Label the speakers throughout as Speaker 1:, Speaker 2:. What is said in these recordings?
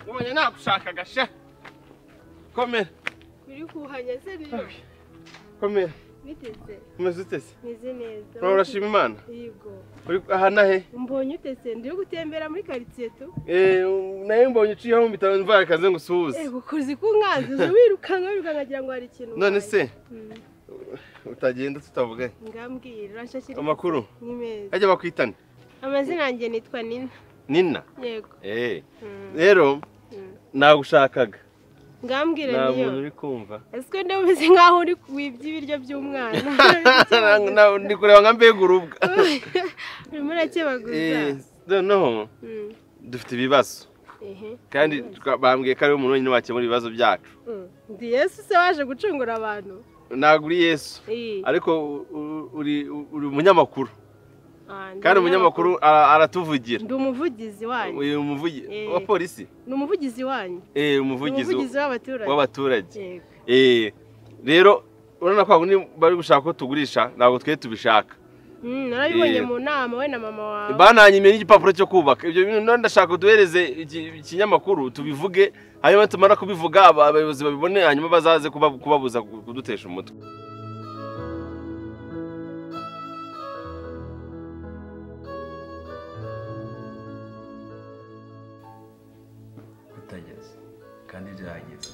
Speaker 1: nakubonye nagushakaga she komera
Speaker 2: uri kuhanya se rero
Speaker 1: komera
Speaker 2: biteze
Speaker 1: umeze utese
Speaker 2: meze neza
Speaker 1: wowe urashima imana
Speaker 2: yego
Speaker 1: uri aha nahe
Speaker 2: mbonye utese ndi gutembera muri karitsiye tu
Speaker 1: Eh, nawe mbonye uciyeho mu bitaro mvara akaze ngo usuhuze
Speaker 2: ego kuzi kunkanze uzi wirukanka wirukanka ngira ngo hari ikintu
Speaker 1: none
Speaker 2: ubaye.
Speaker 1: se
Speaker 2: Mm,
Speaker 1: utagenda tutavuganye
Speaker 2: ngambwira urashakira
Speaker 1: amakuru
Speaker 2: ni meza
Speaker 1: ajya bakwitana
Speaker 2: amazina yanjye nitwa nina
Speaker 1: nina
Speaker 2: yego
Speaker 1: Eh,
Speaker 2: Mm,
Speaker 1: rero
Speaker 2: mm.
Speaker 1: nagushakaga
Speaker 2: ngambwira
Speaker 1: nta
Speaker 2: niyo
Speaker 1: muntu uri kumva
Speaker 2: ese ko niba umeze nk'aho uri wibye ibiryo by'umwana
Speaker 1: Na- ndi kureba nka mbega urubwa
Speaker 2: urimo urakebaguza
Speaker 1: Eh, noneho
Speaker 2: Mm,
Speaker 1: dufite ibibazo
Speaker 2: ehe.
Speaker 1: kandi twa- bambwiye ko ari umuntu wenyine wakemura ibibazo byacu
Speaker 2: Mm, ndi yesu se waje gucungura abantu
Speaker 1: ntabwo uri yesu
Speaker 2: Eh.
Speaker 1: ariko u- u- uri uri umunyamakuru
Speaker 2: Ah, ndi
Speaker 1: kandi umunyamakuru ara- aratuvugira
Speaker 2: ndi umuvugizi wanyu
Speaker 1: uyu umuvugi-
Speaker 2: Eh.
Speaker 1: wa polisi
Speaker 2: ni umuvugizi wanyu
Speaker 1: eh
Speaker 2: Ni
Speaker 1: umuvugizi
Speaker 2: umuvugizi w'abaturage
Speaker 1: w'abaturage
Speaker 2: Yego.
Speaker 1: eh rero urabona ko abundi bari gushaka ko tugurisha ntabwo twe tubishaka
Speaker 2: Mm, narabibonye
Speaker 1: Yego.
Speaker 2: mu nama we na mama wawe
Speaker 1: bananyimye n'igipapuro cyo kubaka ibyo bintu none ndashaka uduhereze iki- ikinyamakuru tubivuge hanyuma tumara kubivuga aba- abayobozi babibone hanyuma bazaze kuba- kubabuza ku- kudutesha umutwe
Speaker 3: bitageze kandi byageze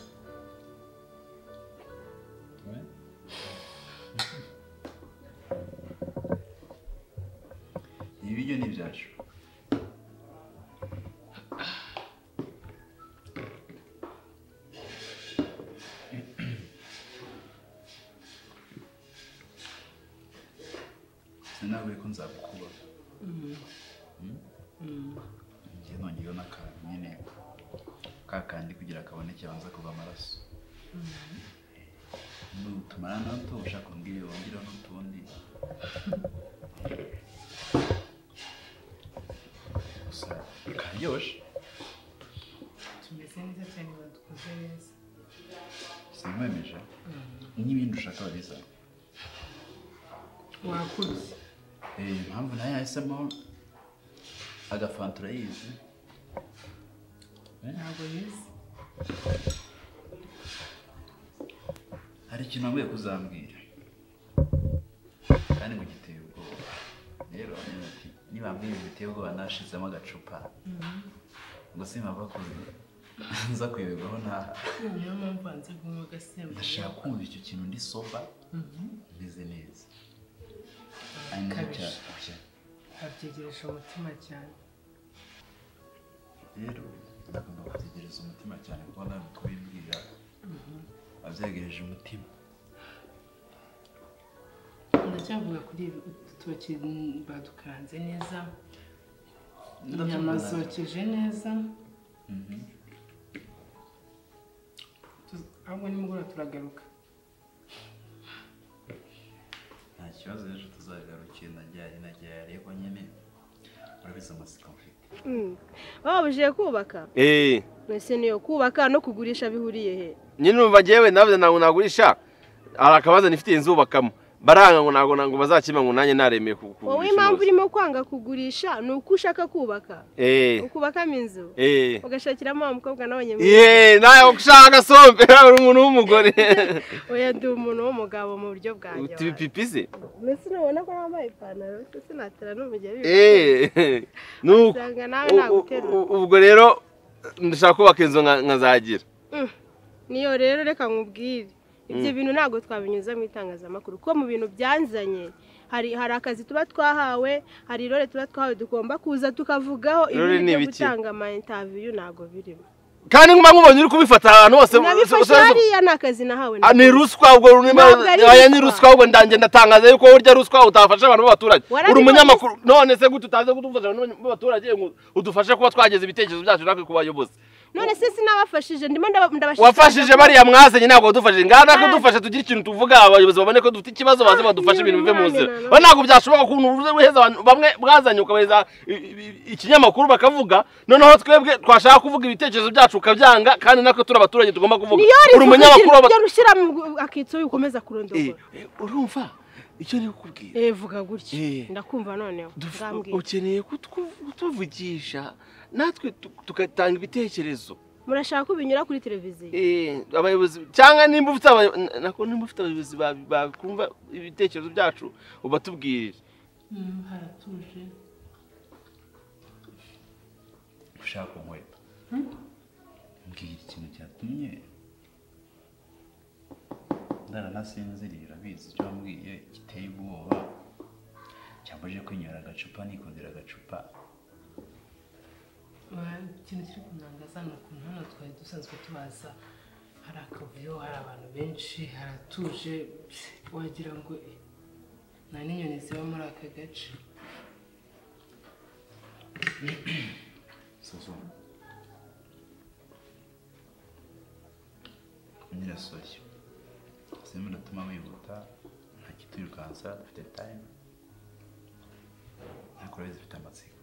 Speaker 3: ibi biryo ni ibyacu sinavuye ko nzagukuba njye nongeyeho n'akantu nyine ka kandi kugira kaboneke banza kuva amaraso nutumara nato ushaka umbwire wongereho n'utundi gusa karyoshe
Speaker 4: tumeze neza cyane badukoze neza
Speaker 3: sinkwemeje n'ibindi ushaka wabiza
Speaker 4: wakuze
Speaker 3: Eh, impamvu nayo yahisemo agafanta urayizi
Speaker 4: ntabwo yize
Speaker 3: hari ikintu wambaye kuzambwira kandi ngo giteye ubwoba rero nyine ati nibambwira ibintu biteye ubwoba nashizemo agacupa ngo simpamva kuza nza kuyoberwaho ntaha
Speaker 4: niyo mpamvu banze kunywa agasembu
Speaker 3: ndashaka kumva icyo kintu ndi soba meze neza ari nacyo
Speaker 4: Kabisa.
Speaker 3: cyakushya
Speaker 4: abyegereje umutima cyane
Speaker 3: rero ndagomba kutegereza umutima cyane kuko ntabwo twibwira abyegereje umutima
Speaker 4: ndacyavuga kuri ibi udutoki badukanze neza inyama
Speaker 3: Ndatuvuga.
Speaker 4: zokeje neza Tu- ahubwo nimugoroba turagaruka
Speaker 3: nta kibazo ejo tuzagarukira najyari najyari ariko nyine urabizi amatsiko mfite
Speaker 2: Mm. babujije kubaka
Speaker 1: eh
Speaker 2: ese niyo kubaka no kugurisha bihuriye he
Speaker 1: nyine numva njyewe navuze ntabwo nagurisha hari akabazo nifitiye inzubakamo baranga ngo ntabwo ntabwo bazakima ngo nanjye naremeye ku ku-
Speaker 2: wowe
Speaker 1: kugurisha
Speaker 2: impamvu
Speaker 1: inzu.
Speaker 2: urimo kwanga kugurisha ni uko ushaka kubaka
Speaker 1: eh
Speaker 2: ukubakamo inzu
Speaker 1: eh
Speaker 2: ugashakiramo wa mukobwa n'abanyamuryango
Speaker 1: Ye, nawe ushaka agasombe nawe uri umuntu w'umugore
Speaker 2: oya ndi umuntu w'umugabo mu buryo bwanjye
Speaker 1: uti bipipise
Speaker 2: mbese nubona ko nambaye ipantaro sinatera n'umugeri
Speaker 1: eh nuko
Speaker 2: usanga nawe
Speaker 1: U-
Speaker 2: naguterura
Speaker 1: u- ubwo rero ndashaka kubaka inzu nka- nkazagira
Speaker 2: Mm. niyo rero reka nkubwire ibyo bintu ntabwo twabinyuza mu itangazamakuru kuko mu bintu byanzanye hari hari akazi tuba twahawe hari irore tuba twahawe tugomba kuza tukavugaho
Speaker 1: Irore
Speaker 2: ibi
Speaker 1: ni
Speaker 2: byo
Speaker 1: ibiki?
Speaker 2: gutanga ama interview ntabwo birimo
Speaker 1: kandi nk'uba nkubonye uri kubifata ahantu hose
Speaker 2: nabifashe
Speaker 1: usaba-
Speaker 2: hariya ni akazi nahawe
Speaker 1: Ah, ni ruswa ubwo runini
Speaker 2: Ntabwo ari
Speaker 1: aya ni
Speaker 2: ruswa.
Speaker 1: ruswa ubwo ndange ndatangaza yuko urya ruswa utafasha abantu b'abaturage
Speaker 2: Warabibonye
Speaker 1: uri umunyamakuru none se gute utaze kudufasha abantu b'abaturage ngo udufashe kuba twageza ibitekerezo byacu natwe ku bayobozi
Speaker 2: none se sinabafashije ndimo ndaba- ndabashishikariza
Speaker 1: wafashije
Speaker 2: ko-
Speaker 1: bariya mwasenye ntabwo wadufashije ngaha nako
Speaker 2: Ah.
Speaker 1: dufashe tugire ikintu tuvuga abayobozi babone ko dufite ikibazo baze
Speaker 2: Ah,
Speaker 1: badufashe
Speaker 2: iyo
Speaker 1: ibintu bive mu
Speaker 2: mwana
Speaker 1: nzira
Speaker 2: nawe.
Speaker 1: we ntabwo byashoboka ukuntu uruze uheza abantu bamwe mwazanye ukabahereza i- i- ikinyamakuru bakavuga noneho twebwe twashaka kuvuga ibitekerezo byacu ukabyanga kandi natwe turi abaturage tugomba kuvuga
Speaker 2: niyo
Speaker 1: uri umunyamakuru w'aba-
Speaker 2: ibyo rushyira mu gu- akitso ukomeza kurondogora
Speaker 1: Eh, eh, urumva icyo nari kukubwira
Speaker 2: eh vuga gutya
Speaker 1: Eh.
Speaker 2: ndakumva noneho
Speaker 1: Duf-
Speaker 2: ngambwira
Speaker 1: ukeneye kutwu- kutuvugisha natwe tu- tugatanga ibitekerezo
Speaker 2: murashaka ko binyura kuri televiziyo
Speaker 1: Eh, abayobozi cyangwa nimba ufite abay- na- nako nimba ufite abayobozi ba- bakumva ibitekerezo byacu ubatubwirire
Speaker 4: Mm, haratuje
Speaker 3: ushaka inkweto mbwira ikintu cyatumye ndaranasinziriye urabizi icyo wambwiye giteye ubwoba cyambujije kwinywera agacupa nikundira agacupa
Speaker 4: Wa- ikintu kiri kunangaza ni ukuntu hano twari dusanzwe tubaza hari akavuyo hari abantu benshi haratuje wagira ngo eh, nta n'inyoni ziba muri aka gace
Speaker 3: suzuma nyirasoshya zimwe biratuma wihuta nta kituyirukansa dufite tayime nta kurebe zifite amatsiko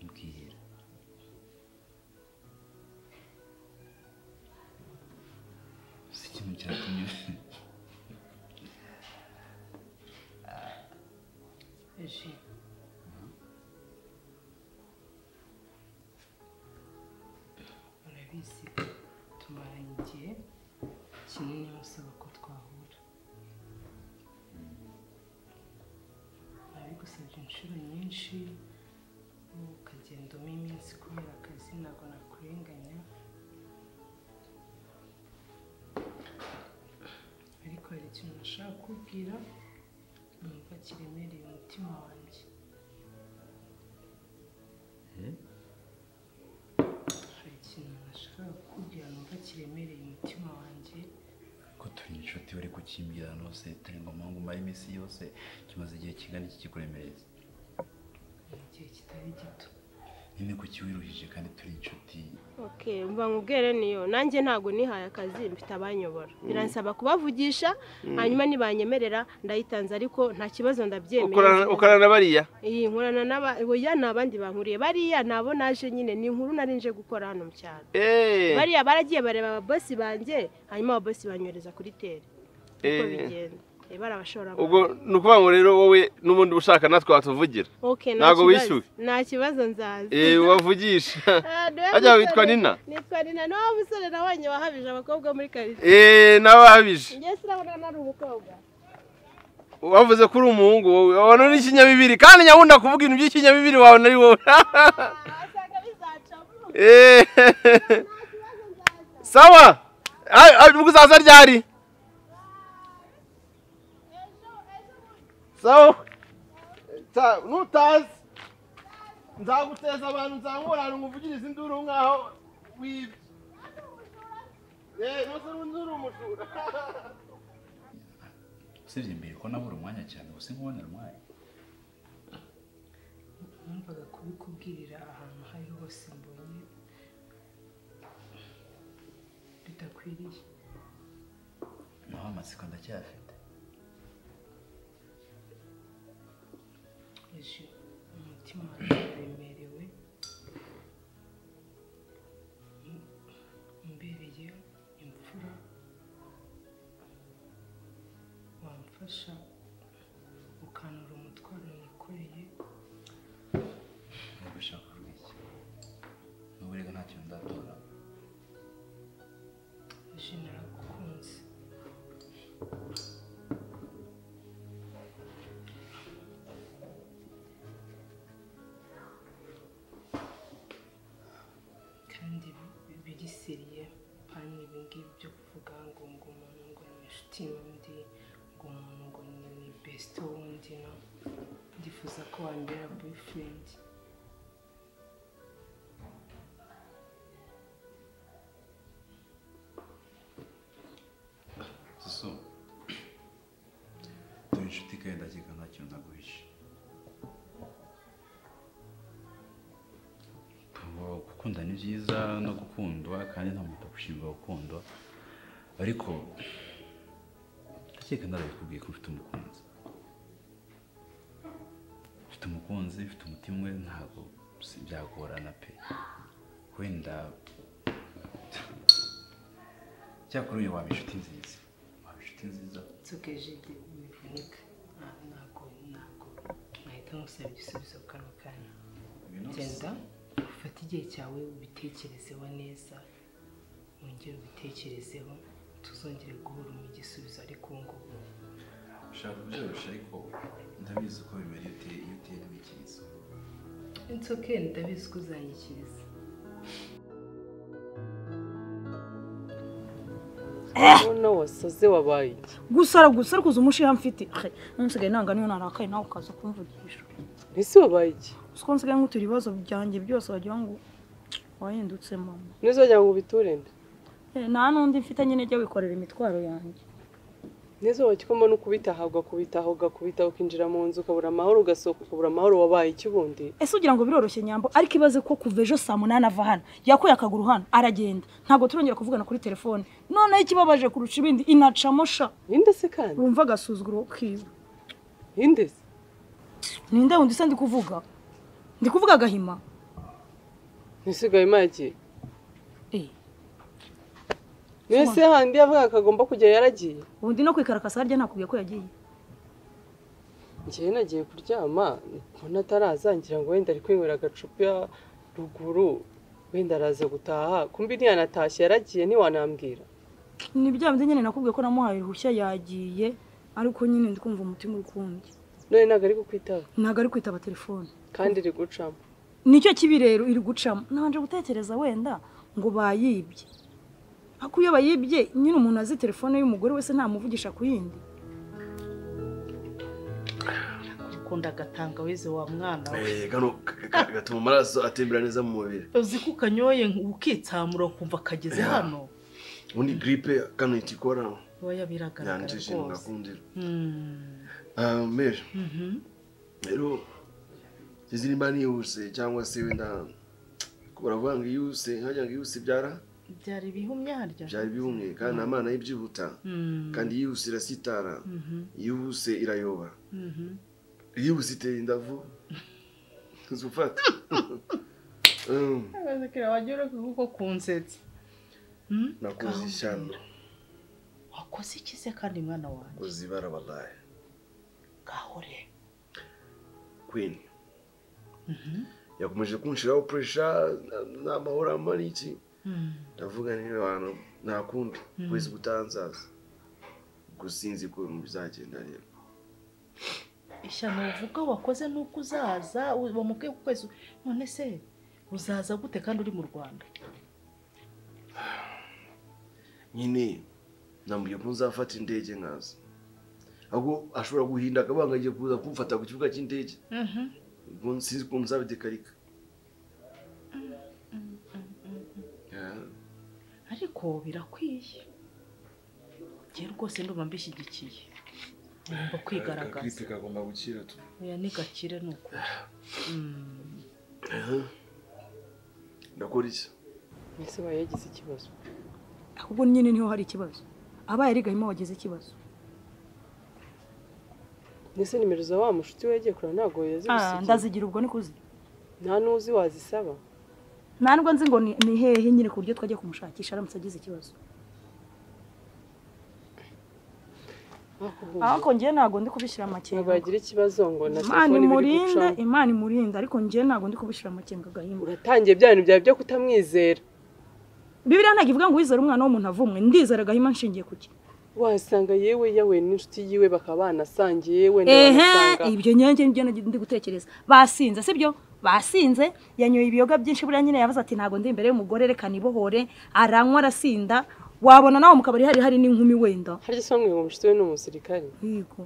Speaker 3: mbwira si ikintu cyatumye
Speaker 4: eji urabizi tumaranye igihe kinini basaba ko twahura nabigusabye inshuro nyinshi wowe ukagenda umo iminsi kubera akazi ntabwo nakurenganya ariko hari ikintu nashaka kukubwira numva kiremereye umutima wanjye hari ikintu nashaka kukubwira numva kiremereye umutima wanjye
Speaker 3: ko turi inshuti bari kukimbwira hose turi ngombwa ngo umare iminsi yose kimaze igihe kingana iki kikuremereza
Speaker 4: mu gihe kitari gito
Speaker 3: nyine ko kiwiruhije kandi turi inshuti
Speaker 2: okay mva nkubwire niyo nanjye ntabwo nihaye akazi mfite abanyobora biransaba kubavugisha hanyuma nibanyemerera ndayitanze ariko nta kibazo ndabyemeye
Speaker 1: Ukorana- ukorana na bariya
Speaker 2: iyi nkorana n'aba oya ni abandi bankuriye bariya nabo naje nyine ni inkuru nari nje gukora hano mu cyaro
Speaker 1: Eh,
Speaker 2: bariya baragiye bareba ababosi banjye hanyuma ababosi banyohereza kuri tere uko
Speaker 1: Eh.
Speaker 2: bigenda Eh, bari abashoramari
Speaker 1: ubwo ni ukuvuga ngo rero wowe n'ubundi ushaka natwe watuvugira
Speaker 2: okay, nta
Speaker 1: ntabwo
Speaker 2: kibazo.
Speaker 1: wishyuwe?
Speaker 2: nta kibazo nzaza
Speaker 1: Eh, wavugisha
Speaker 2: Ah, niwe
Speaker 1: Harya
Speaker 2: musore.
Speaker 1: witwa Nina?
Speaker 2: nitwa nina ni wa musore nabonye wahabije abakobwa muri karitsiye
Speaker 1: Eh, n'ababije
Speaker 2: njye sinabona nari umukobwa
Speaker 1: wavuze ko uri umuhungu wowe wabona uri ikinyabibiri kandi nyabunda kuvuga ibintu by'ikinyabibiri wawe nari wowe
Speaker 2: Ah, usanga bizacamo
Speaker 1: Eh, sawa Ay- ay, ubwo uzaza ryari sawa Ta- nutazi nzaguteza abantu nzamurana ngo uvugirize induru nkaho wibye Eh, ntuzi n'uri umujura
Speaker 3: usibye mbere ko nabura umwanya cyane gusa nkubonera umwanya
Speaker 4: numvaga kubikubwirira ahantu aho ariho hose mbonye bidakwiriye
Speaker 3: naho amatsiko ndacyafite
Speaker 4: eji umutima wanjye uremerewe M- umbereye imfura wamfasha ukanura umutwaro nikoreye
Speaker 3: nubwo ushaka kuvuga iki nubwo reka nta kintu ndatora
Speaker 4: eji naragukunze kandi bi- birisiriye pani ibi ngibi byo kuvuga ngo ngo umuntu ngo ni inshuti y'undi ngo umuntu ngo ni besite w'undi no ndifuza ko wambera boyifurendi
Speaker 3: susu turi inshuti kandi ndakeka nta kintu naguhishe Ngo gukunda ni byiza no gukundwa kandi nta muntu ushimba gukundwa ariko ndakeka narabikubwiye ko mfite umukunzi mfite umukunzi mfite umutima umwe ntabwo si- byagorana pe wenda cyakora uyu waba inshuti nziza waba inshuti nziza
Speaker 4: nsokeje bivunika ntabwo ntabwo nahita nkusaba igisubizo kano kanya genda ufate igihe cyawe ubitekerezeho neza wongere ubitekerezeho tuzongere guhura mu gisubizo ariko ubu ngubu
Speaker 3: ushaka byoroshye ariko ndabizi uko bimera iyo uteye iyo uteye n'ibikirizo
Speaker 4: insoke ndabizi ko uzanyikiriza
Speaker 5: none wasaze wabaye iki
Speaker 6: gusara gusara kuza umushiha mfite He, nsigaye nanga niyo narakaye nawe ukaza kumvugisha
Speaker 5: ese wabaye iki
Speaker 6: siko nsigaye nkutura ibibazo byanjye byose wagira ngo wahindutse mama
Speaker 5: ntizongera ngo ubiturinde
Speaker 6: Eh, nta n'undi mfite nyine jya wikorera imitwaro yanjye
Speaker 5: n'izuba kikoma no kubitaha ugakubitaha ugakubitaha ukinjira mu nzu ukabura amahoro ugasohoka ukabura amahoro wabaye iki ubundi
Speaker 6: ese ugira ngo biroroshye nyambo ariko ibaze ko kuva ejo saa munani ava hano yakuye akaguru hano aragenda ntabwo turongera kuvugana kuri telefone noneho ikibabaje kurusha ibindi inacamo sha
Speaker 5: ninde se kandi
Speaker 6: urumva agasuzuguro kiwe
Speaker 5: ninde se
Speaker 6: ninde wundi se ndi kuvuga ndi kuvuga agahima
Speaker 5: ntisigaye imagiye
Speaker 6: Eh,
Speaker 5: niyo se handi yavugaga ko agomba kujya yaragiye
Speaker 6: ubundi no kwikarakasa harya nakubwiye ko yagiye
Speaker 5: njyewe nagiye kuryama mbona ataraza ngira ngo wenda ari kwinywera agacupa ruguru wenda araza gutaha kumbi ntiyanatashye yaragiye ntiwanambwira
Speaker 6: ni bya bindi nyine nakubwiye ko namuhaye uruhushya yagiye ariko nyine ndi kumva umutima ukumbye
Speaker 5: none ntabwo ari kukwitaba
Speaker 6: ntabwo ari kwitaba telefone
Speaker 5: kandi iri gucamo
Speaker 6: nicyo kibi rero iri gucamo ntabanje gutekereza wenda ngo bayibye ariko iyo bayibye nyine umuntu azi telefone y'umugore wese ntamuvugisha ku yindi
Speaker 7: ukunda agatangawizi wa mwana we
Speaker 8: gatuma amaraso atembera neza mu mubiri
Speaker 7: uzi ko ukanyoye ukitsamura ukumva kageze
Speaker 8: Yeah.
Speaker 7: hano
Speaker 8: ubundi giripe kano ihita ikora
Speaker 7: oya biragaragara
Speaker 8: yandikisha ibintu
Speaker 7: rwose
Speaker 8: ngakundira
Speaker 7: Mm.
Speaker 8: Ah, mbere
Speaker 7: Mhm.
Speaker 8: rero izi nimba nihuse cyangwa se wenda uravuga ngo iyuse nkajya ngo iyuse ibyara
Speaker 7: byari bihumye harya
Speaker 8: byari bimwe kandi nta mana y'ibyihuta
Speaker 7: Mm.
Speaker 8: kandi iyihuse irasitara
Speaker 7: Mhm.
Speaker 8: iyihuse irayoba
Speaker 7: Mhm.
Speaker 8: iyihuse itera indavu zufata
Speaker 7: Abazakira wagira kuko kunsetsa Mm?
Speaker 8: nakoze ishyano
Speaker 7: wakoze iki se kandi mwana wanjye
Speaker 8: koze ibara wallahi
Speaker 7: gahure
Speaker 8: queen yakomeje kunshiraho pressure n'amahoro amara iki ndavuga niba abantu nta kundi kwezi gutanzaza gusa sinzi ko bizagenda rero
Speaker 7: ishyano uvuga wakoze nuko uzaza u- bamubwiye ko ukwezi none se uzaza gute kandi uri mu rwanda
Speaker 8: nyine namubwiye ko nzafata indege nkaza ahubwo ashobora guhinda akabanga agiye kuza kumfata ku kibuga cy'indege ubwo sinzi ukuntu nzabidekarika Yeah.
Speaker 7: ariko birakwiye njye rwose ndumva mbishyigikiye ngomba kwigaragaza
Speaker 8: Agakripe kagomba gukira tu
Speaker 7: oya ni gakire ni ukuri Mm.
Speaker 8: ndakora iki
Speaker 5: ese baye yagize ikibazo
Speaker 6: ahubwo nyine niho hari ikibazo abaye ari gahima wagize ikibazo
Speaker 5: ndetse nimero za wa mushuti wegeye kure ntabwo
Speaker 6: Ah,
Speaker 5: yazibisigiye
Speaker 6: ndazigira ubwo ni kuzi
Speaker 5: nta n'uzi wazisaba
Speaker 6: nta nubwo nzi ngo ni ni hehe nyine ku buryo twajya kumushakisha aramutse agize ikibazo ariko njyewe ntabwo ndi kubishyira
Speaker 5: ntabwo
Speaker 6: amakenga
Speaker 5: yagira ikibazo ngo na
Speaker 6: imana
Speaker 5: telefone biri
Speaker 6: imurinde
Speaker 5: gucamo
Speaker 6: imana imurinde ariko njyewe ntabwo ndi kubishyira amakenga gahima
Speaker 5: uratangiye bya bintu byawe byo kutamwizera
Speaker 6: bibiriya ntabwo ivuga ngo wizere umwana w'umuntu avumwe ndizera gahima nshingiye ku ki
Speaker 5: wasanga yewe yawe n'inshuti yiwe bakaba banasangiye wenda
Speaker 6: ehe
Speaker 5: bamusanga
Speaker 6: ibyo nyange nibyo ndi gutekereza basinze sibyo basinze yanyoye ibiyoga byinshi buriya nyine yabaza ati ntabwo ndi imbere y'umugore reka nibohore aranywa arasinda wabona nawe mu kabari hari hari n'inkumi wenda
Speaker 5: harya se bamwe ngo mushuti we ni umusirikare
Speaker 6: yego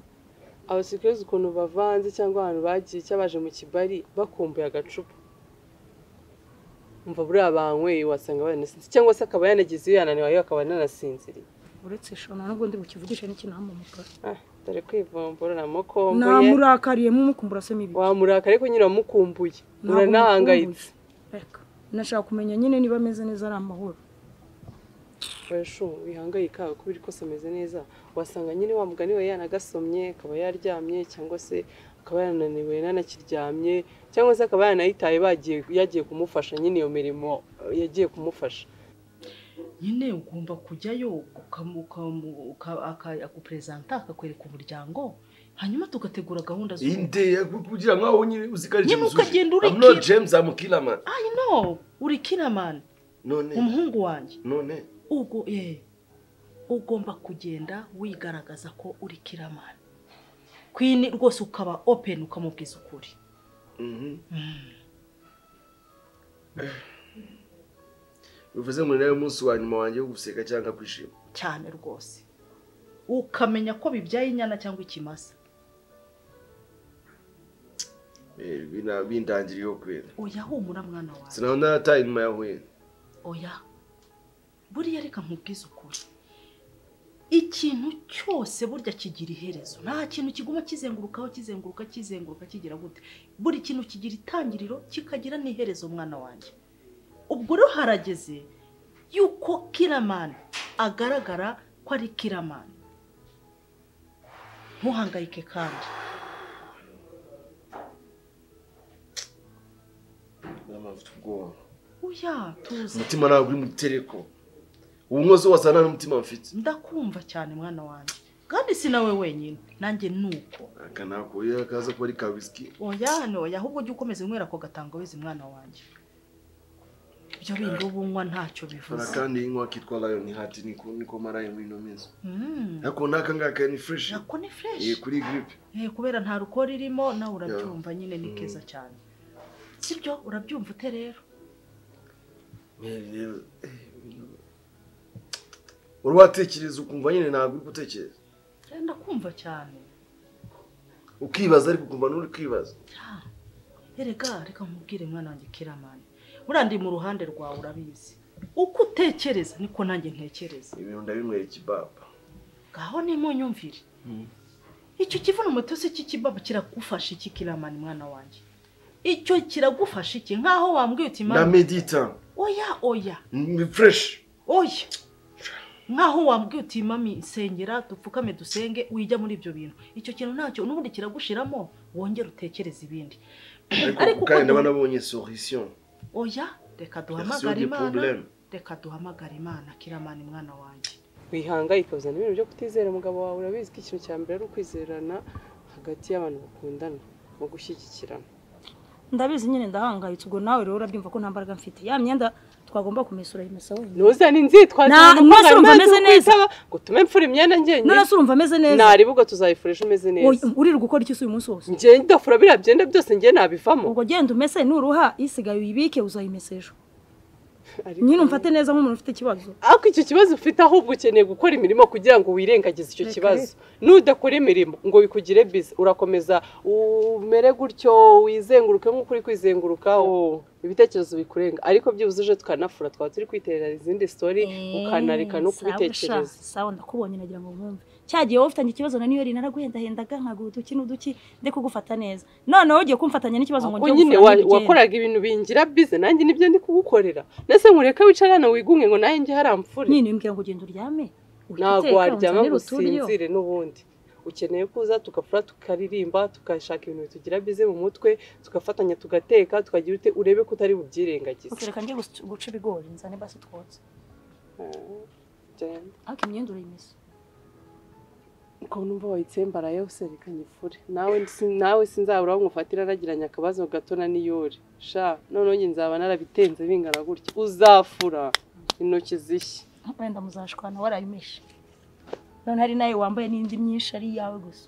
Speaker 5: abasirikare uzi ukuntu bavanze cyangwa ahantu bagiye cyabaje mu kibari bakumbuye agacupa umva buriya banyweye wasanga banasinze cyangwa se akaba yanagize iyo yananiwe yewe akaba ananasinziriye
Speaker 6: uretse shona nubwo ndi bukivugishe n'ikintu hamumukara
Speaker 5: Ah, dore kwivumbura namukomboye
Speaker 6: namurakariye mumukumbura se mibi
Speaker 5: wamurakara ariko nyine wamukumbuye
Speaker 6: Ntabwo
Speaker 5: uranahangayitse
Speaker 6: mukumbuye. Reka, nashaka kumenya nyine niba ameze neza ari amahoro
Speaker 5: bashu wihangayika kuko iri kose ameze neza wasanga nyine wa mugani we yanagasomye akaba yaryamye cyangwa se akaba yananiwe yanakiryamye cyangwa se akaba yanayitaye bagiye yagiye kumufasha nyine iyo mirimo eh, yagiye kumufasha
Speaker 7: nyine ugomba kujyayo ukamu- ukamu- uka- aka- akuperezanta akakwereka umuryango hanyuma tugategura gahunda z'ubu
Speaker 1: indeye kugira nkaho nyine uzikari
Speaker 7: Nyine ukagenda urikira.
Speaker 1: amno james amukiramani
Speaker 7: ayi no uri kiramani
Speaker 1: none
Speaker 7: umuhungu wanjye
Speaker 1: none
Speaker 7: ubwo ye ugomba kugenda wigaragaza ko uri kiramani kwini rwose ukaba openi ukamubwiza ukuri
Speaker 1: mhm. bivuze ngo ni nawe munsi wa nyuma wanjye wo guseka cyangwa kwishima
Speaker 7: cyane rwose ukamenya ko bibyaye inyana cyangwa ikimasa
Speaker 1: Eh, bina- bindangiriyeho kubera
Speaker 7: oya humura mwana wawe
Speaker 1: sinaba narataye inyuma ya huye
Speaker 7: oya buriya reka nkubwize ukuri ikintu cyose burya kigira iherezo nta kintu kiguma kizengurukaho kizenguruka kizenguruka kigira gute buri kintu kigira itangiriro kikagira n'iherezo mwana wanjye ubwo rero harageze yuko kiramani agaragara ko ari kiramani ntuhangayike kandi
Speaker 1: Mama, mfite ubwoba
Speaker 7: uya tuzi
Speaker 1: umutima ntabwo uri mu gitereko ubu mwose wose nta n'umutima mfite
Speaker 7: ndakumva cyane mwana wanjye kandi si nawe wenyine nanjye ni uko
Speaker 1: aka nakuye akaza kuba ari ka wisiki
Speaker 7: oya oya ahubwo jya ukomeza unywera ako gatangawizi mwana wanjye ibyo bindi uba unywa ntacyo
Speaker 1: hari
Speaker 7: bivuze
Speaker 1: akandi yinywa kitwa lion heart niko niko maraye muri ino minsi
Speaker 7: Mm.
Speaker 1: ariko n'aka ngaka ni fresh
Speaker 7: ako ni
Speaker 1: eh,
Speaker 7: fresh
Speaker 1: kuri gripe
Speaker 7: Eh, kubera nta rukora irimo nawe urabyumva nyine ni keza cyane sibyo urabyumva ute rero
Speaker 1: uri watekereza ukumva nyine ntabwo uri gutekereza
Speaker 7: Eh, ndakumva cyane
Speaker 1: ukibaza ariko ukumva n'uri kwibaza
Speaker 7: Ya. erega reka nkubwire mwana wanjye kiramani buriya ndi mu ruhande rwawe urabizi uko utekereza niko nanjye ntekereza
Speaker 1: ibintu ndabinywera ikibaba
Speaker 7: ngaho nimunyumvire icyo kivuno mutose cy'ikibaba kiragufasha iki kiramani mwana wanjye icyo kiragufasha iki nk'aho wambwiye uti
Speaker 1: na
Speaker 7: mama
Speaker 1: medita
Speaker 7: oya oya
Speaker 1: ni fresh
Speaker 7: oya nk'aho wambwiye uti mami nsengera dupfukame dusenge wijya muri ibyo bintu icyo kintu ntacyo n'ubundi kiragushiramo wongera utekereze ibindi
Speaker 1: ariko
Speaker 7: Ariko
Speaker 1: ubu kandi
Speaker 7: uko-
Speaker 1: ndaba nabonye solution
Speaker 7: oya reka
Speaker 1: Version
Speaker 7: duhamagare
Speaker 1: du
Speaker 7: imana
Speaker 1: problème.
Speaker 7: reka duhamagare imana kiramani mwana wanjye
Speaker 5: wihangayika uzana ibintu byo kutizera umugabo wawe urabizi ko ikintu cya mbere ari ukwizerana hagati y'abantu bakundana mu gushyigikirana
Speaker 6: ndabizi nyine ndahangayitse ubwo nawe rero urabyumva ko nta mbaraga mfite ya myenda twagomba kumesura yimesa wenyine
Speaker 5: ntuzane inzitwazo
Speaker 6: Na-
Speaker 5: ngo
Speaker 6: rwose urumva
Speaker 5: amazi
Speaker 6: ameze neza.
Speaker 5: ukwitaba, ngo utume mfura imyenda njyenyine
Speaker 6: none se urumva ameze neza
Speaker 5: naribuga tuzayifurisha umeze neza
Speaker 6: Oya, uriri gukora iki se uyu munsi wose
Speaker 5: njyewe ndafura biriya byenda byose njyewe nabivamo
Speaker 6: ubwo genda umese nuruha isigaye uyibike uzayimesa ejo
Speaker 5: Ariko-
Speaker 6: nyine umfate neza nk'umuntu ufite ikibazo
Speaker 5: ariko icyo kibazo ufite ahubwo ukeneye gukora imirimo kugira ngo wirengagize icyo
Speaker 6: Reka
Speaker 5: kibazo nudakora imirimo ngo bikugire biza urakomeza umere gutyo wizenguruke nk'uko uri kwizenguruka oh, ibitekerezo bikurenga ariko byibuze uje tukanafura twaba turi kwiterera izindi story ukanareka no kubitekereza
Speaker 6: sawa ndakubonye nagira ngo mwumve cyagiye wowe ufitanye ikibazo na niyo naraguhendahendaga nkaguha uduki n'uduki ndi kugufata neza noneho ugiye kumfatanya n'ikibazo ngo
Speaker 5: Ahubwo
Speaker 6: njye
Speaker 5: nyine wa- wakoraga ibintu bingira bize nanjye nibyo ndi kugukorera nese nkureka wicara hano wigunge ngo nawe njye haramfure
Speaker 6: nyine mbwira ngo ugende uryame uhite
Speaker 5: ntabwo
Speaker 6: uteka,
Speaker 5: waryama
Speaker 6: unzanire
Speaker 5: ngo
Speaker 6: uturyo.
Speaker 5: usinzire n'ubundi ukeneye kuza tugafura tukaririmba tugashaka ibintu bitugira bize mu mutwe tugafatanya tugateka tukagira ute urebe ko utari bubyirengagize
Speaker 6: reka njye guca- guca ibigori nzane basi twotse
Speaker 5: Jane,
Speaker 6: ariko imyenda urayimesa
Speaker 5: uko numva wayitsembara yose reka nyifure nawe si- nawe sinzabura aho ngufatira nagiranye akabazo gatona n'iyore sha noneho njye nzaba narabitenze bingana gutya uzafura intoki zishya
Speaker 6: wenda muzashwana warayimeshe none hari nawe wambaye n'indi myinshi ari iyawe gusa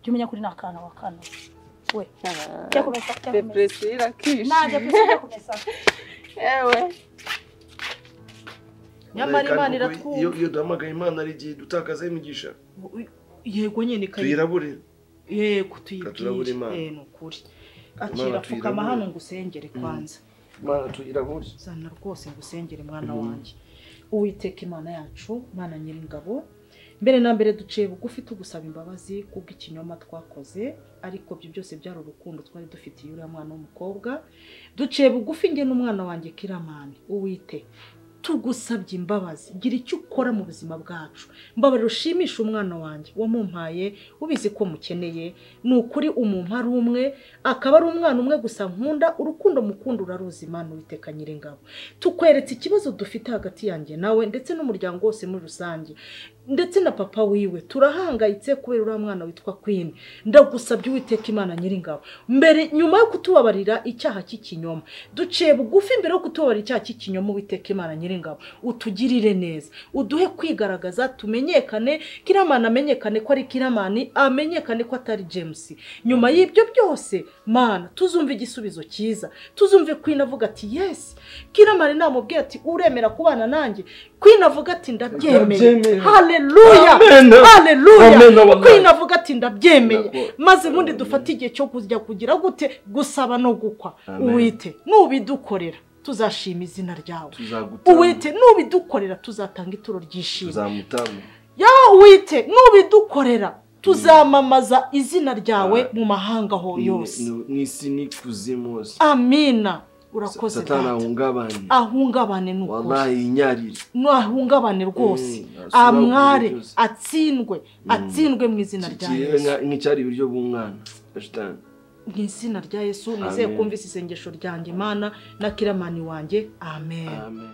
Speaker 6: jya umenya kuri ni akana wa kana we jya kumesa jya kumesa
Speaker 5: depresi irakisha
Speaker 6: najya ku isi jya kumesa
Speaker 5: ewe
Speaker 7: nyamara
Speaker 1: Kandi
Speaker 7: imana
Speaker 1: kuko iyo
Speaker 7: iratwumva
Speaker 1: iyo duhamagaye imana hari igihe dutakazaho imigisha
Speaker 7: yego nyine ikayibwira
Speaker 1: tuyirabure
Speaker 7: yego
Speaker 1: turabura
Speaker 7: tuyibwire
Speaker 1: Imana.
Speaker 7: Eh, ni ukuri akira pfukama
Speaker 1: tuyirabura.
Speaker 7: hano ngusengere kwanza
Speaker 1: imana tuyirabure
Speaker 7: zana rwose ngusengere mwana wanjye uwiteka imana yacu imana nyir'ingabo mbere na mbere duciye bugufi tugusaba imbabazi kubw'ikinyoma twakoze ariko ibyo byose byari urukundo twari dufitiye uriya mwana w'umukobwa duciye bugufi njye n'umwana wanjye kiramani uwite tugusabye imbabazi gira icyo ukora mu buzima bwacu mbabarira ushimisha umwana wanjye wamumpaye ubizi ko mukeneye ni ukuri umuntu ari umwe akaba ari umwana umwe gusa nkunda urukundo mukunda uraruzi imana uwiteka nyir'ingabo tukweretse ikibazo dufite hagati yanjye nawe ndetse n'umuryango wose muri rusange ndetse na papa wiwe turahangayitse kubera uriya mwana witwa kwini ndagusabye uwiteka imana nyiringabo mbere nyuma yo kutubabarira icyaha cy'ikinyoma duciye bugufi mbere yo kutubabarira icyaha cy'ikinyoma uwiteka imana nyiringabo utugirire neza uduhe kwigaragaza tumenyekane kiramani amenyekane ko ari kiramani amenyekane ko atari james nyuma y'ibyo byose mana tuzumve igisubizo cyiza tuzumve kwini avuga ati yesi kiramani namubwiye ati uremera kubana nanjye kwini avuga ati ndabyemeye
Speaker 8: Ndabyemeye.
Speaker 7: haleluya
Speaker 8: Amen. Amen,
Speaker 7: haleluya
Speaker 8: wallahi.
Speaker 7: kwini avuga ati ndabyemeye
Speaker 8: Ndakubona.
Speaker 7: maze ubundi dufate igihe cyo kujya kugira gute gusaba no gukwa
Speaker 8: Amen.
Speaker 7: uwite nubidukorera tuzashima izina ryawe
Speaker 8: tuzagutanga
Speaker 7: uwite nubidukorera tuzatanga ituro ry'ishimwe
Speaker 8: tuzamutanga
Speaker 7: ya uwite nubidukorera tuzamamaza izina ryawe mu mahanga ho
Speaker 8: Ni-
Speaker 7: yose
Speaker 8: ni- n'isi n'ikuzimu hose
Speaker 7: amina urakoze
Speaker 8: satani
Speaker 7: data.
Speaker 8: ahungabane
Speaker 7: ahungabane n'ukuri
Speaker 8: wallahi yinyarire
Speaker 7: nahungabane rwose
Speaker 8: Mm, asubira
Speaker 7: amware
Speaker 8: ku buryo bwose.
Speaker 7: atsindwe atsindwe mu izina rya
Speaker 8: kiriwe
Speaker 7: yesu
Speaker 8: nka- nk'icyari ibiryo bw'umwana ashitani
Speaker 7: mu izina rya yesu nizeye
Speaker 8: Amen.
Speaker 7: kumva isi isengesho ryanjye imana na kiramani wanjye amen
Speaker 8: amen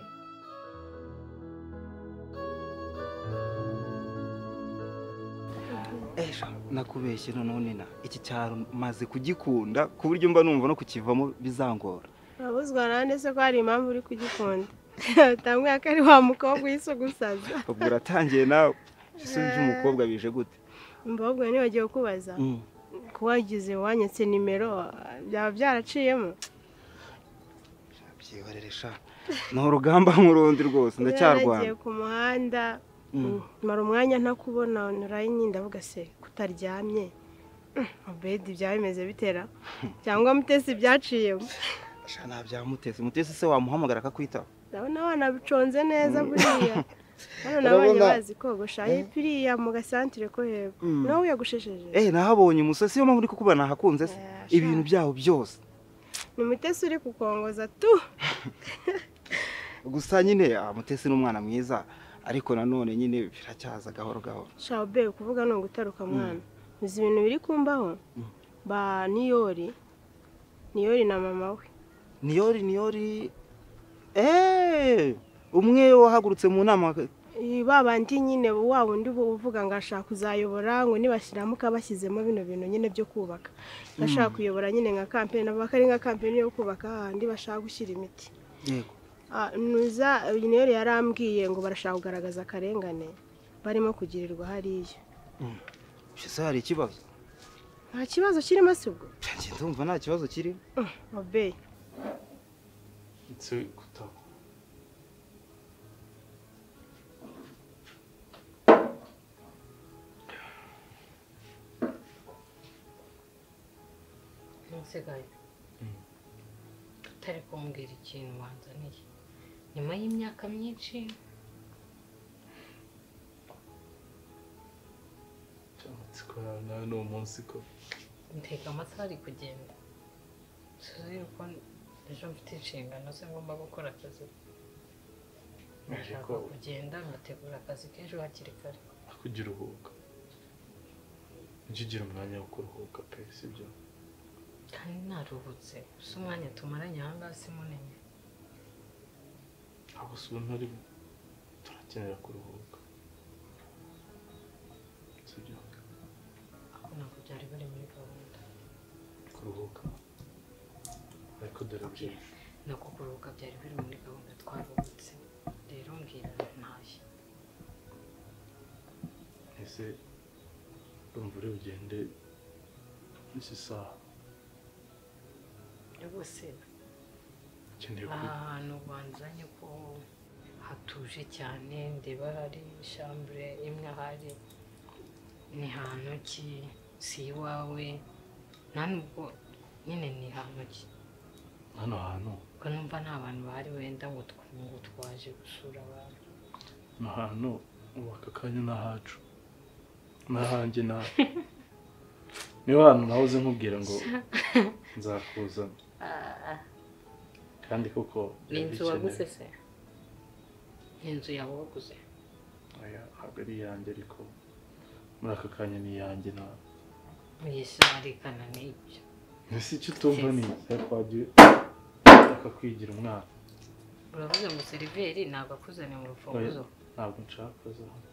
Speaker 9: ejo nakubeshye noneho nina iki cyaro maze kugikunda ku buryo mba numva no kukivamo bizangora
Speaker 2: urabuzwa nawe ndetse ko hari impamvu uri kugikunda utamwira ko ari wa mukobwa uhise ugusaza
Speaker 9: ubwo uratangiye nawe ese by'umukobwa bije gute
Speaker 2: mbabwe nibagiwe kubaza
Speaker 9: Mm.
Speaker 2: ko wagize wanyetse nimero byaba byaraciyemo
Speaker 9: byihorere sha ni urugamba nk'urundi rwose
Speaker 2: Naragiye
Speaker 9: ndacyarwana
Speaker 2: ku muhanda
Speaker 9: Mm.
Speaker 2: mara umwanya ntakubona naraye ndavuga se kutaryamye obedi byaba bimeze bitera cyangwa mutesi byaciyemo
Speaker 9: sha ntabyamuteze umutesi se wamuhamagara akakwitaba
Speaker 2: ndabona abana biconze neza buriya hano
Speaker 9: Urabona-
Speaker 2: nabonye bazi kogosha ayi biriya mu gasantire ko hepfo
Speaker 9: Mm.
Speaker 2: nawe uyagushesheje
Speaker 9: eee nahabonye umusatsi niyo mpamvu uri kukuba nahakunze se
Speaker 2: Eh, sha.
Speaker 9: ibintu byawo byose
Speaker 2: ni umutesi uri kukongoza tu
Speaker 9: gusa nyine ah, mutesi ni umwana mwiza ariko nanone nyine biracyaza gahoro gahoro
Speaker 2: shabe kuvuga ni ugutaruka mwana uzi ibintu biri kumbaho ba niyori niyori na mama we
Speaker 9: niyori niyori eee umwe wahagurutse mu nama
Speaker 2: Eh, ba bandi nyine wa wundi ubu uvuga ngo ashaka kuzayobora ngo nibashyiramo ukabashyizemo bino bintu nyine byo kubaka bashaka kuyobora nyine nka kampeni nabo bakari nka kampeni yo kubaka hahandi bashaka gushyira imiti
Speaker 9: yego
Speaker 2: Ah, nuza uyu rero yarambwiye ngo barashaka kugaragaza akarengane barimo kugirirwa hariya
Speaker 9: ese hari ikibazo
Speaker 2: nta kibazo kirimo se ubwo
Speaker 9: Njye ndumva nta kibazo kiri
Speaker 2: obeyi
Speaker 10: ntusigaye tutari kumbwira ikintu wanzaniye nyuma y'imyaka myinshi
Speaker 11: amatsiko yawe nawe ni umunsi ko
Speaker 10: ntega amasaha ari kugenda tuzi yuko ejo mfite inshingano ze ngomba gukora akazi ndashaka
Speaker 11: ko-
Speaker 10: kugenda ngategura akazi k'ejo hakiri kare
Speaker 11: akugira uruhuka ujye ugira umwanya wo kuruhuka pe sibyo
Speaker 10: kandi naruhutse gusa umwanya tumaranye aha ngaha si munini
Speaker 11: ntabwo si ubuntu urimo turakenera kuruhuka sibyo
Speaker 10: ahubwo ntabwo byari biri muri gahunda
Speaker 11: kuruhuka ariko dore byinshi
Speaker 10: ni uko kuruhuka byari biri muri gahunda twaruhutse rero mbwira ntayo
Speaker 11: ese urumva uri bugende n'isi saha
Speaker 10: rwose
Speaker 11: ukeneye
Speaker 10: aha
Speaker 11: kwiga
Speaker 10: hantu banzanye ko hatuje cyane ndeba hari ishambure imwe ahari ni hantu ki si iwawe nta nubwo nyine ni hantu ki
Speaker 11: hano hantu
Speaker 10: ubwo numva nta bantu bahari wenda ngo tw- ngo twaje gusura abantu
Speaker 11: ni ahantu ubu aka kanya ni ahacu ni ahanjye nawe niba hantu nahoze nkubwira ngo nzakuzana kandi koko
Speaker 10: ni inzu
Speaker 11: yarabikenewe.
Speaker 10: waguze se ni inzu yawe waguze
Speaker 11: oya ntabwo ari iyanjye ariko muri aka kanya ni iyanjye nawe
Speaker 10: yisharikana n'ibyo
Speaker 11: ese icyo utumva ni iki twagiye akakwigira umwana
Speaker 10: uravuze ngo seriveri ntabwo akuzaniye mu rufunguzo
Speaker 11: ntabwo nshaka kuza hano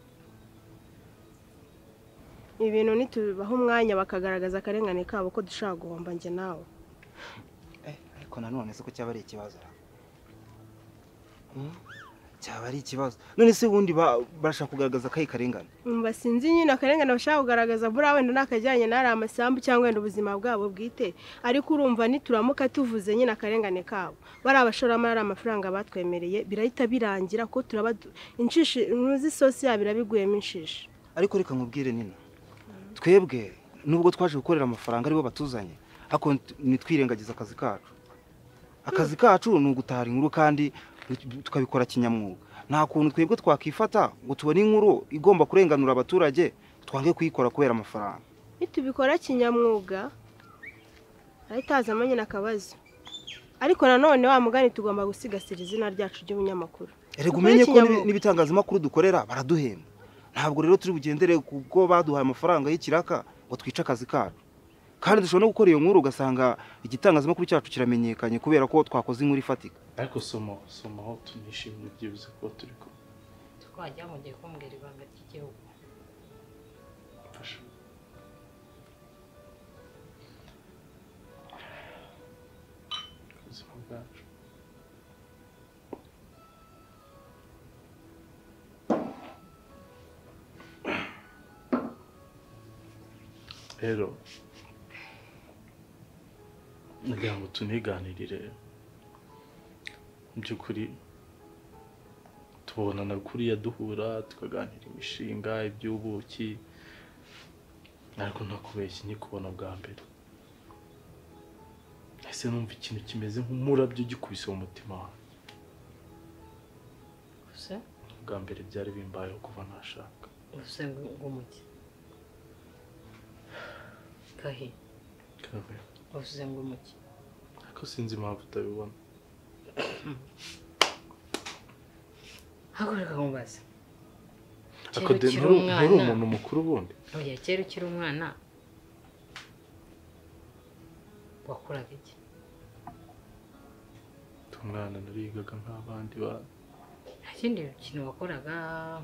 Speaker 2: ibintu ntitubahe umwanya bakagaragaza akarengane kabo ko dushobora guhomba njye nawe
Speaker 9: Eh, ariko nanone se ko cyaba ari ikibazo ra? Hmm? cyaba ari ikibazo none se ubundi ba- barashaka kugaragaza akayi karengane
Speaker 2: umva sinzi nyine akarengane bashaka kugaragaza buriya wenda ni akajyanye n'ari amasambu cyangwa wenda ubuzima bwabo bwite ariko urumva nituramuka tuvuze nyine akarengane kabo bariya bashoramari amafaranga batwemereye birahita birangira ko turaba du- inshishi ntuzi sosi yabo irabiguyemo inshishi
Speaker 9: ariko reka nkubwire nina twebwe nubwo twaje gukorera amafaranga aribo batuzanye ariko nit- ntitwirengagize akazi kacu akazi kacu ni ugutahara inkuru kandi tu- tukabikora kinyamwuga nta kuntu twebwe twakifata ngo tubone inkuru igomba kurenganura abaturage twange kuyikora kubera amafaranga
Speaker 2: nitubikora kinyamwuga arahita hazamo nyine akabazo ariko nanone wa mugani tugomba gusigasira izina ryacu ry'ubunyamakuru
Speaker 9: erega
Speaker 2: Dukore
Speaker 9: umenye ko
Speaker 2: kinyamwuga.
Speaker 9: n'ibi- n'ibitangazamakuru dukorera baraduhemba ntabwo rero turi bugendere kuko baduhaye amafaranga y'ikiraka ngo twice akazi kacu kandi dushobora no gukora iyo nkuru ugasanga igitangazamakuru cyacu kiramenyekanye kubera ko twakoze inkuru ifatika
Speaker 11: ariko soma soma aho tunishimye byibuze kuba turi kumwe
Speaker 10: twajya mugiye kumbwira ibanga ry'igihugu
Speaker 11: mfasha ubuzima bwacu rero nagira ngo tuniganirire mu by'ukuri tubonana kuriya duhura tukaganira imishinga iby'ubuki ariko ntakubeshye nkikubona bwa mbere ese numva ikintu kimeze nk'umurabyo gikubise mu mutima wawe
Speaker 10: gusa
Speaker 11: bwa mbere byari bimbayeho kuva ntashaka
Speaker 10: gusa ng'umugi kahi
Speaker 11: Kabe,
Speaker 10: gusa ng'umugi
Speaker 11: ariko sinzi impamvu utabibona
Speaker 10: hakoreka nkumbaza
Speaker 11: ariko de-
Speaker 10: ukiri
Speaker 11: nturi
Speaker 10: umwana.
Speaker 11: nturi umuntu mukuru ubundi
Speaker 10: oya kera ukiri umwana wakuraga iki
Speaker 11: ndi umwana narigaga nk'abandi bana
Speaker 10: nta kindi kintu wakoraga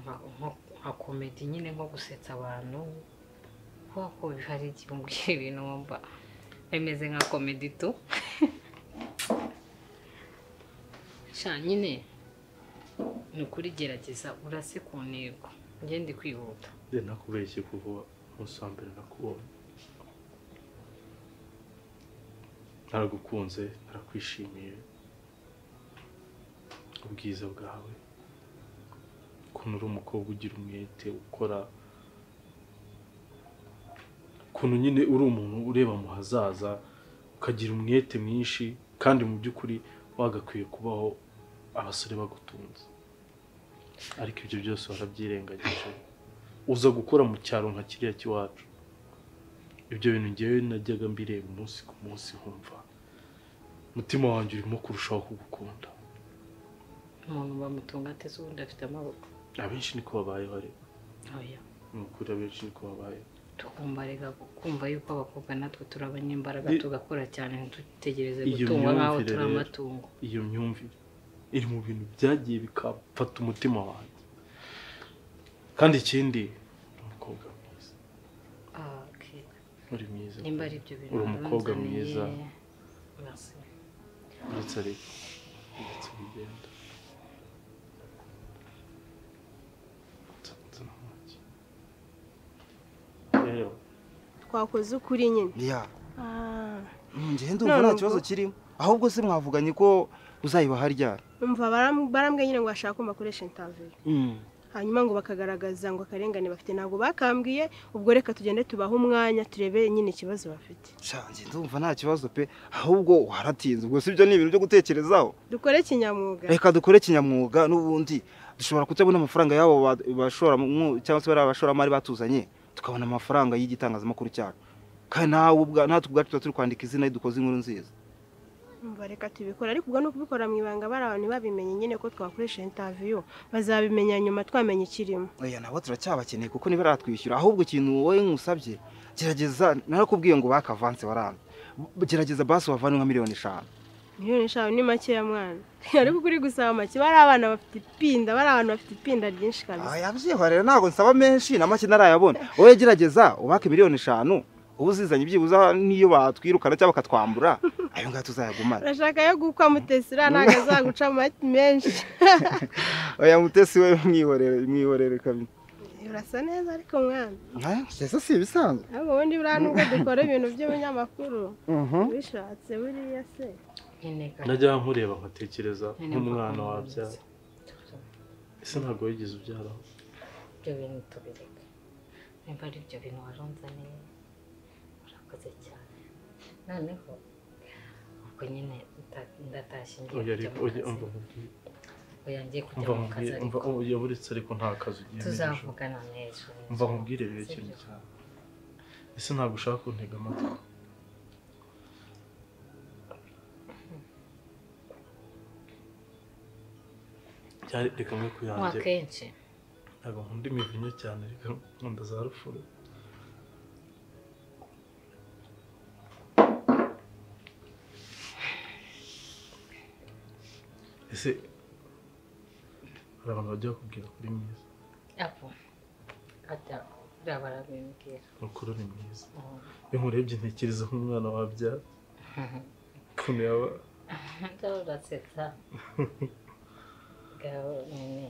Speaker 10: nka- nko- nka komedi nyine nko gusetsa abantu kubera ko hari igihe umbwira ibintu wumva bimeze nka komedi tu sha nyine ni ukuri gerageza urase ku ntego ngende kwihuta
Speaker 11: de nakubeshye kuva umunsi wa mbere nakubonye naragukunze narakwishimiye ubwiza bwawe ukuntu uri umukobwa ugira umwete ukora ukuntu nyine uri umuntu ureba mu hazaza ukagira umwete mwinshi kandi mu by'ukuri wagakwiye kubaho abasore bagutunze ariko ibyo byose warabyirengagije uza gukora mu cyaro nka kiriya cy'iwacu ibyo bintu ngewe najyaga mbireba umunsi ku munsi nkumva umutima wanjye urimo kurushaho kugukunda
Speaker 10: umuntu bamutunga ateze ubundi afite amaboko
Speaker 11: abenshi niko babayeho ariko
Speaker 10: oya
Speaker 11: ni ukuri abenshi niko babayeho
Speaker 10: tugomba reka kumva yuko abakobwa natwe turi abanyembaraga
Speaker 11: Ni-
Speaker 10: tugakora cyane ntitutegereze
Speaker 11: Iyo
Speaker 10: gutungwa nk'aho
Speaker 11: myumvire
Speaker 10: turi
Speaker 11: rero.
Speaker 10: amatungo
Speaker 11: iyo myumvire iri mu bintu byagiye bikafata umutima wanjye kandi ikindi ni umukobwa mwiza
Speaker 10: Ah, okay.
Speaker 11: uri mwiza
Speaker 10: nimba ari ibyo bintu
Speaker 11: uri umukobwa mwiza
Speaker 10: warunzaniye, merci.
Speaker 11: uretse ariko uretse bigenda Nzana amagi. rero
Speaker 2: twakoze ukuri nyine
Speaker 9: ya
Speaker 2: Ah,
Speaker 9: njyewe ndumva nta
Speaker 2: None
Speaker 9: kibazo
Speaker 2: ubwo?
Speaker 9: kirimo ahubwo se mwavuganye ko uzayibaha ryari
Speaker 2: umva baram- barambwiye nyine ngo bashaka ko mbakoresha intaviyu hanyuma ngo bakagaragaza ngo akarengane bafite ntabwo bakambwiye ubwo reka tugende tubahe umwanya turebe nyine ikibazo bafite
Speaker 9: shanjye ndumva nta kibazo pe ahubwo waratinze ubwo si ibyo ni ibintu byo gutekerezaho
Speaker 2: dukore kinyamwuga
Speaker 9: reka dukore kinyamwuga n'ubundi dushobora kutabona amafaranga y'abo ba- bashoramwo cyangwa se bariya bashoramari batuzanye tukabona amafaranga y'igitangazamakuru cyacu kandi nawe ubwa- natwe ubwacu tuba turi kwandika izina iyo dukoze inkuru nziza
Speaker 2: umva reka tubikora ariko ubwo ni ukubikora mu ibanga bari abantu babimenye nyine ko twakoresha intaviyu bazabimenya nyuma twamenya ikirimo
Speaker 9: oya nabo turacyabakeneye kuko ntibaratwishyura ahubwo ikintu wowe nkusabye gerageza narakubwiye ngo bakavanse waranze gerageza basi wavane nka miliyoni eshanu
Speaker 2: miliyoni eshanu ni makeya mwana ariko kuri gusaba make bari abana bafite ipinda bari abantu bafite ipinda ryinshi kabisa
Speaker 9: yabyiho rero ntabwo nsaba menshi na make ntarayabona wowe gerageza ubake miliyoni eshanu uba uzizanye byibuze n'iyo batwirukana cyangwa bakatwambura ayo ngayo tuzayagumane
Speaker 2: urashaka yo gukwa mutesi uriya ntabwo azaguca amagi menshi
Speaker 9: oya mutesi we mwihorere mwihorere kabiri
Speaker 2: urasa neza ariko mwana
Speaker 9: mbese si ibisanzwe
Speaker 2: ariko ubundi buriya nubwo dukora ibintu by'ibinyamakuru bishatse buriya se
Speaker 11: najya nkureba nkatekereza nk'umwana wabyara ese ntabwo wigeze ubyaraho
Speaker 10: ibyo bintu tubireka niba ari ibyo bintu warunze neza urakoze cyane noneho ubwo nyine nda- ndatashye ngiye
Speaker 11: oya
Speaker 10: kujya
Speaker 11: ariko oya
Speaker 10: mu kazi
Speaker 11: umva nkubwire
Speaker 10: oya ngiye kujya
Speaker 11: umva
Speaker 10: mu kazi
Speaker 11: nkubwire umva
Speaker 10: ariko
Speaker 11: oya buretse ariko nta kazi ugiye n'ijoro.
Speaker 10: tuzavugana n'ejo
Speaker 11: umva nkubwire rero ikintu cyane ese ntabwo ushaka kuntega amatwi cyari reka mwe ku
Speaker 10: nywa
Speaker 11: yanjye
Speaker 10: kenshi
Speaker 11: ntabwo nkunda imivinyo cyane reka nkunda za rufuro ese hari abantu bajya bakubwira kuri mwiza
Speaker 10: apo ata buriya barabimbwira
Speaker 11: makuru ni mwiza
Speaker 10: Mm.
Speaker 11: iyo nkurebye ntekereza nk'umwana wabyara ukuntu yaba
Speaker 10: Ngaho urasetsa ngaho nyine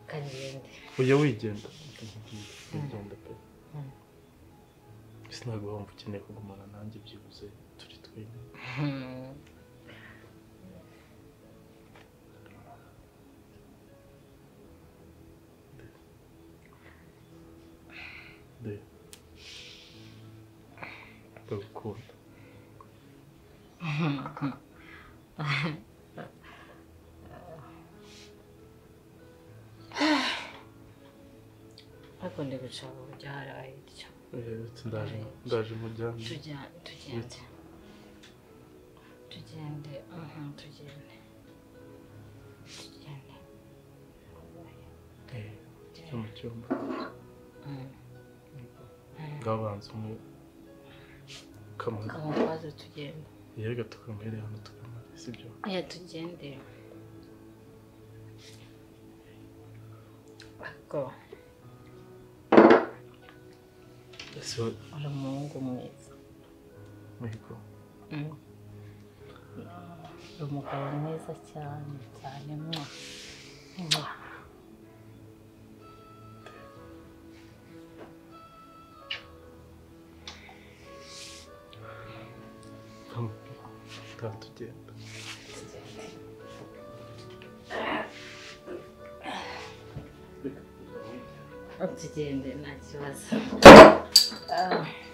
Speaker 10: kagende
Speaker 11: ujya wigenda wigenda pe ese ntabwo wumva ukeneye kugumana nanjye byibuze turi twenyine
Speaker 10: Mm.
Speaker 11: de ndagukunda
Speaker 10: ariko ndi gushaka uburyo harabaye bityo
Speaker 11: Eh, ndaje ndaje mujyane
Speaker 10: Tujya- tugende tugende mhm, tugende tugende
Speaker 11: Eh, tujya mu cyumba
Speaker 10: Mm.
Speaker 11: bwabanza umwe kamara
Speaker 10: kamukwazi tugende
Speaker 11: yega tukamwere hano tukamara sibyo
Speaker 10: oya tugende ariko
Speaker 11: ese wa-
Speaker 10: uri umuhungu mwiza
Speaker 11: mihigo
Speaker 10: Mm. uri umugabo mwiza cyane cyane mwa mwa
Speaker 11: ngaho tugenda
Speaker 10: tugende nta kibazo Ah.